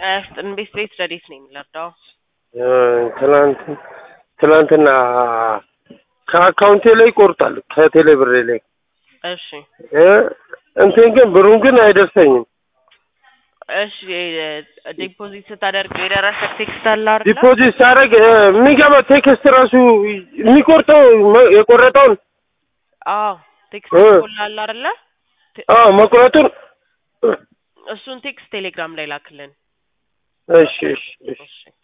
ቤት ቤት ረዴት ነው የሚለርዳው ትናንት ትናንትና ከአካውንቴ ላይ ይቆርጣል ከቴሌ ብሬ ላይ እሺ እ እንትን ግን ብሩን ግን አይደርሰኝም። እሺ ዲፖዚት ስታደርግ የደረሰ ቴክስት አለ አይደል? ዲፖዚት ሳደርግ እ የሚገባ ቴክስት ራሱ የሚቆርጠው መ- የቆረጠውን አዎ ቴክስት እ ይቆላል አይደለ? አዎ መቁረጡን እሱን ቴክስት ቴሌግራም ላይ ላክልን። እሺ እሺ እሺ እሺ